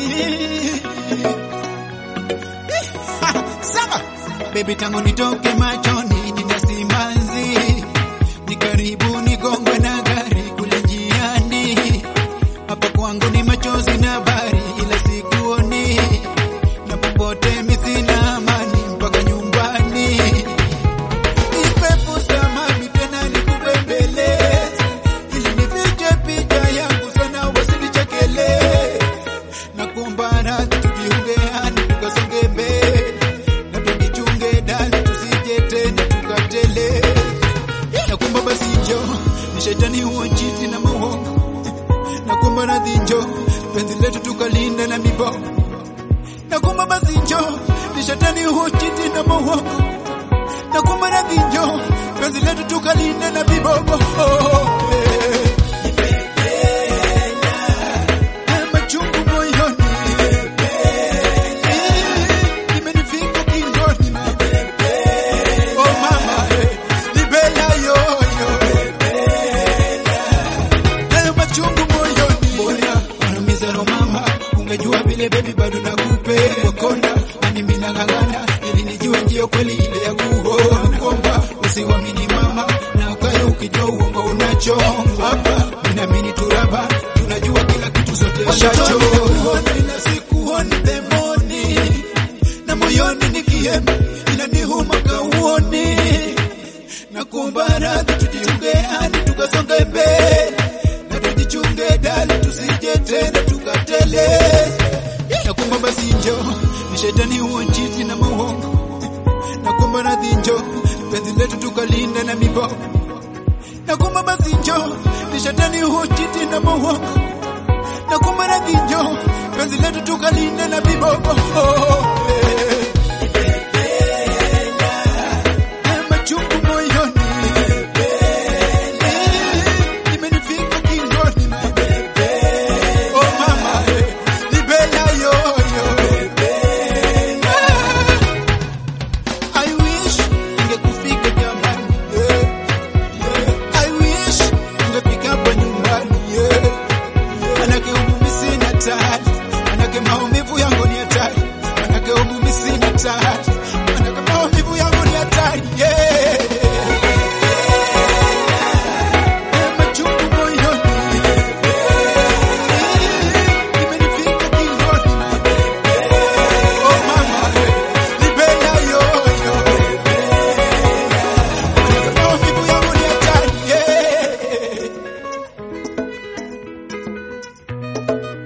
Sawa baby, tangu nitoke machoni nitasimanzi, ni karibu nigongwe na gari kule njiani. Hapa kwangu ni machozi na bari, ila sikuoni na popote mi sina amani mpaka nyumbani. Nimefuta mami tena nikubembeleze, ili nifiche picha yangu sana wasinichekele na kuomba radhi tujiunge hadi tukasonge mbele na tujichunge dali tusije tena tukatele na kuomba basi njo ni shetani huo chiti na mauongo na kuomba radhi njo penzi letu tukalinda na miboko na kuomba basi njo ni shetani huo chiti na mauongo na kuomba radhi njo penzi letu tukalinda na miboko oh, yeah. Machungu moyoni imenifika kingoni oh mama libela yoyo nayo machungu moyoni mbona wanaumiza roho mama ungejua vile baby bado nakupenda wakonda ani mimi nang'ang'ana ili nijue ndio kweli ile ya kuona kwamba usiwamini mama na ukae ukijua uongo unacho hapa ninaamini turaba tunajua kila kitu zote washacho ina sikuoni demoni na moyoni nikiema inanihuma kauoni na kuomba radhi tujiunge hadi tukasonge mbele na tujichunge dali tusije tena tukatele na kuomba basi njo ni shetani huo nchizi na mauongo na kuomba radhi njo penzi letu tukalinda na miboko na kuomba basi njo ni shetani huo nchizi na mauongo na kuomba radhi njo penzi letu tukalinda na miboko oh, yeah. machungu moyoni imenifika kingoni oh mama libela yoyo I wish ingekufika jamani I wish ungefika hapa nyumbani manake umumi sina tari manake maumivu yangu ni hatari manake umumi sina tari manake maumivu yangu ni hatari yeah. Machungu moyoni imenifika kingoni oh mama libela yoyo manake maumivu yangu ni hatari yeah.